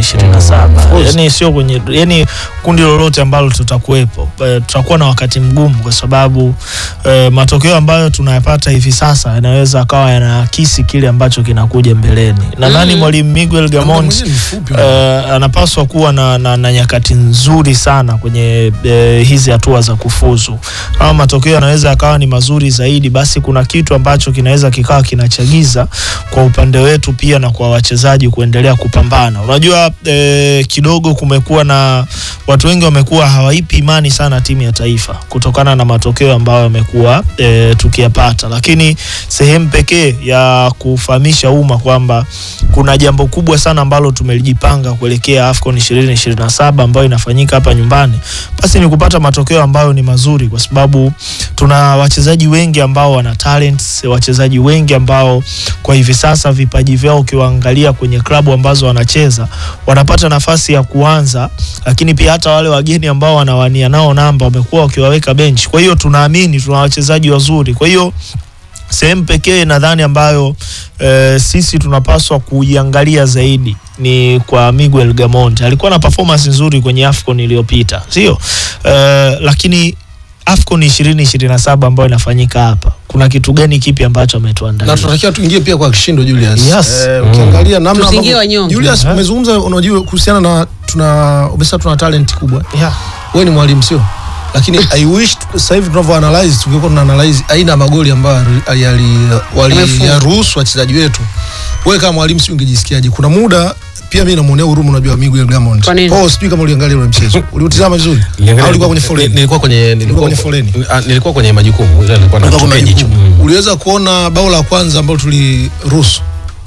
27 course. yani sio kwenye yani kundi lolote ambalo tutakuwepo eh, tutakuwa na wakati mgumu kwa sababu eh, matokeo ambayo tunayapata hivi sasa yanaweza akawa yanaakisi kile ambacho kinakuja mbeleni nadhani Mm. mwalimu Miguel Gamond Mwenyewe ni mfupi, uh, anapaswa kuwa na, na, na nyakati nzuri sana kwenye uh, hizi hatua za kufuzu. Kama matokeo yanaweza yakawa ni mazuri zaidi, basi kuna kitu ambacho kinaweza kikawa kinachagiza kwa upande wetu pia na kwa wachezaji kuendelea kupambana. Unajua eh, kidogo kumekuwa na watu wengi wamekuwa hawaipi imani sana timu ya taifa kutokana na matokeo ambayo yamekuwa eh, tukiyapata, lakini sehemu pekee ya kufahamisha umma kwamba kuna jambo kubwa sana ambalo tumelijipanga kuelekea AFCON 2027 ambayo inafanyika hapa nyumbani, basi ni kupata matokeo ambayo ni mazuri, kwa sababu tuna wachezaji wengi ambao wana talents, wachezaji wengi ambao kwa hivi sasa vipaji vyao ukiwaangalia kwenye klabu ambazo wanacheza wanapata nafasi ya kuanza, lakini pia hata wale wageni ambao wanawania nao namba wamekuwa wakiwaweka bench. Kwa hiyo tunaamini tuna wachezaji wazuri, kwa hiyo sehemu pekee nadhani ambayo e, sisi tunapaswa kuiangalia zaidi ni kwa Miguel Gamond. Alikuwa na performance nzuri kwenye AFCON iliyopita, sio e, lakini AFCON 2027 ambayo inafanyika hapa, kuna kitu gani kipi ambacho ametuandalia? na tunatakiwa tuingie pia kwa kishindo Julius. Yes. Eh, ukiangalia namna Tusiingie ambavyo- wanyonge. Julius Mhm. umezungumza unajua kuhusiana na tuna umesema tuna talent kubwa. yeah. Wewe ni mwalimu sio? Lakini I wish tu- sasa hivi tunavyo analyze tungekuwa tuna analyze aina ya magoli ambayo yali- yali Yamefunga. waliyaruhusu wachezaji wetu. Wewe kama mwalimu sio ungejisikiaje? Kuna muda pia mimi namuonea huruma unajua Miguel Gamond. Kwa nini? Oh, sijui kama uliangalia ule mchezo. Uliutizama vizuri? Au ulikuwa kwenye foleni? Nilikuwa kwenye nilikuwa kwenye foleni? Ah, Nilikuwa kwenye majukumu ila nilikuwa Kulikuwa kuna natupia jicho. jukumu. Uliweza kuona bao la kwanza ambalo tuliruhusu,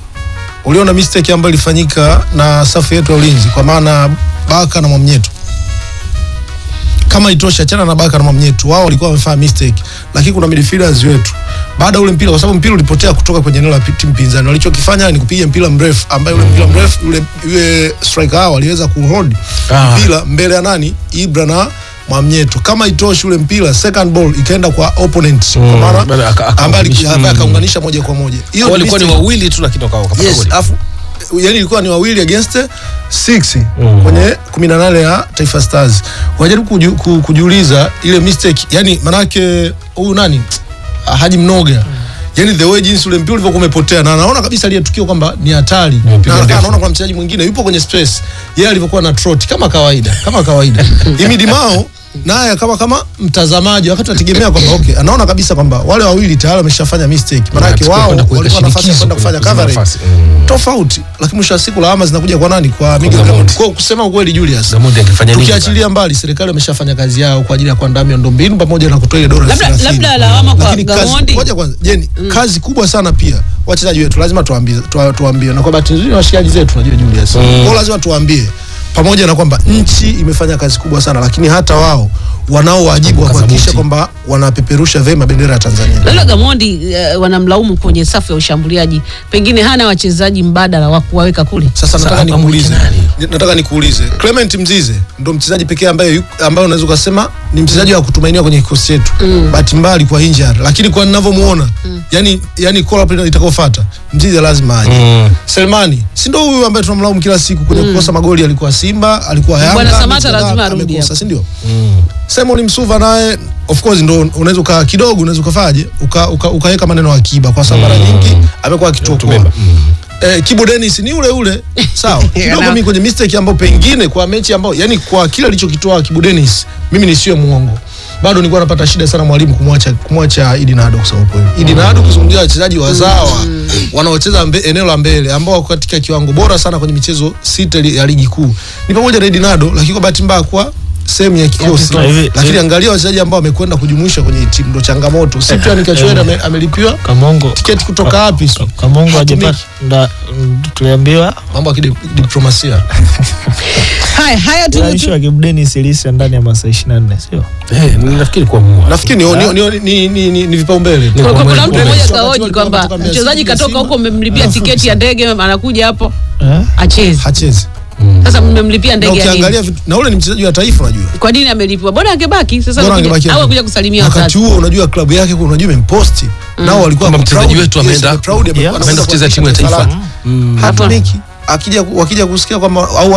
uliona mistake ambayo ilifanyika na safu yetu ya ulinzi, kwa maana Baka na Mwamnyeto. Kama itosha, achana na Baka na Mwamnyeto, wao walikuwa wamefanya mistake, lakini kuna midfielders wetu baada ya ule mpira, kwa sababu mpira ulipotea kutoka kwenye eneo la pi- timu pinzani, walichokifanya ni kupiga mpira mrefu, ambaye ule mpira mrefu yule yule striker hao aliweza kuhold Ah. mpira mbele ya nani, Ibra na Mwamnyeto. Kama itoshi ule mpira, second ball ikaenda kwa opponent, kwa Mm, maana bado aka- aka- ambaye ali- mm. ambaye akaunganisha moja kwa moja. Hiyo ni Walikuwa ni mistake. wawili tu lakini waka- wakapata Yes, goli. afu yani ilikuwa ni wawili against six Mm. kwenye 18 ya Taifa Stars. Wajaribu kuju, ku, kujiuliza ile mistake, yani manake huyu nani Haji Mnoga Yani the way jinsi ule mpira ulivyokuwa umepotea na anaona kabisa ile tukio kwamba ni hatari. Mpira Na ndefu. anaona kuna mchezaji mwingine yupo kwenye space. Yeye alivyokuwa na trot kama kawaida, kama kawaida. Imidi Mao naye kama kama mtazamaji wakati anategemea kwamba okay, anaona kabisa kwamba wale wawili tayari wameshafanya mistake. Maana yake Wanachukua wao kwenda kuweka walikuwa na nafasi ya shinikizo kwenda kufanya kwenye coverage nafasi. Mm. tofauti, lakini mwisho wa siku lawama zinakuja kwa nani? Kwa Miguel Gamondi. Gamondi. Kwa kusema ukweli, Julius, Gamondi angefanya nini? tukiachilia mbali, serikali wameshafanya kazi yao kwa ajili ya kuandaa miundombinu pamoja na kutoa ile dola Labda- 30. labda lawama kwa Lakini kazi Gamondi. moja kwanza, jeni kazi kubwa sana pia wachezaji wetu lazima tuambie, tuwa- tuambie na kwa bahati nzuri washikaji zetu najua Julius, kwa lazima tuambie pamoja na kwamba nchi imefanya kazi kubwa sana, lakini hata wao wanao wajibu wa Kaza kuhakikisha buti. kwamba wanapeperusha vema bendera ya Tanzania. Labda Gamondi uh, wanamlaumu kwenye safu ya ushambuliaji, pengine hana wachezaji mbadala wa kuwaweka kule. Sasa nataka Sasa nikuulize, amwite nani? Ni- nataka nikuulize Clement Mzize ndo mchezaji pekee ambaye yu- ambaye unaweza ukasema ni mchezaji wa kutumainiwa kwenye kikosi chetu. Bahati mbaya alikuwa injured, lakini kwa ninavyomuona yani yani call up itakayofuata Mzize lazima aje. Mm. Selmani si ndo huyu ambaye tunamlaumu kila siku kwenye kukosa magoli, alikuwa Simba, alikuwa Yanga, Bwana Samata mechi kadhaa lazima arudi amekosa, hapo. si ndio? Mm. Simon Msuva naye of course ndo unaweza uka kidogo unaweza ukafaje uka, uka, ukaweka maneno akiba kwa sababu mara nyingi amekuwa akituokoa. Tubeba. Mm. Eh, Kibu Dennis ni ule ule sawa. Kidogo Na- mimi kwenye mistake ambayo pengine kwa mechi ambayo yani kwa kile alichokitoa Kibu Dennis mimi nisiwe muongo. Bado nilikuwa napata shida sana mwalimu kumwacha kumwacha Idi Nado kusema kweli. Idi Nado kuzungumzia wachezaji wazawa wanaocheza mbe, eneo la mbele ambao wako katika kiwango bora sana kwenye michezo sita li- ya ligi kuu. Ni pamoja na Idi Nado lakini kwa bahati mbaya kwa sehemu ya kikosi. kikosi. Hivi- Lakini hivi- angalia wachezaji ambao wamekwenda kujumuisha kwenye timu ndo changamoto. Si tu Kachwera ame- amelipiwa Kamongo tiketi kutoka wapi? sio? Kamongo Hatumiki. hajapata nda- mm, tuliambiwa Mambo ya kidiplomasia. Haya haya tu, issue tu, ya Kibu Denis iliisha ndani ya masaa 24 sio? Eh, nafikiri kwa mua. nafikiri ni, ni, ni, ni, ni, ni, ni vipaumbele Ni Kuna- kwa kuna mwezi mtu mbele. mmoja Wakati kaoji walikuwa kwamba wanatoka Mbeya mchezaji City na katoka Simba, huko, mmemlipia alafu tiketi ya ndege, anakuja hapo Eh? achezi. hachezi Sasa mmemlipia na ndege ya nini? ukiangalia vitu- na ule ni mchezaji wa taifa unajua Kwa nini amelipwa? Bora angebaki sasa, Bora amekuja- angebaki au hapo. akuja kusalimia wakati wazazi. huo unajua klabu yake kuna unajua imemposti nao walikuwa Kwamba wako mchezaji proud. wetu Yes, ameenda- wako proud, Yeah. anakwenda ameenda kucheza kuhakikisha timu ya taifa. lake. hatumiki akija wakija kusikia kwamba au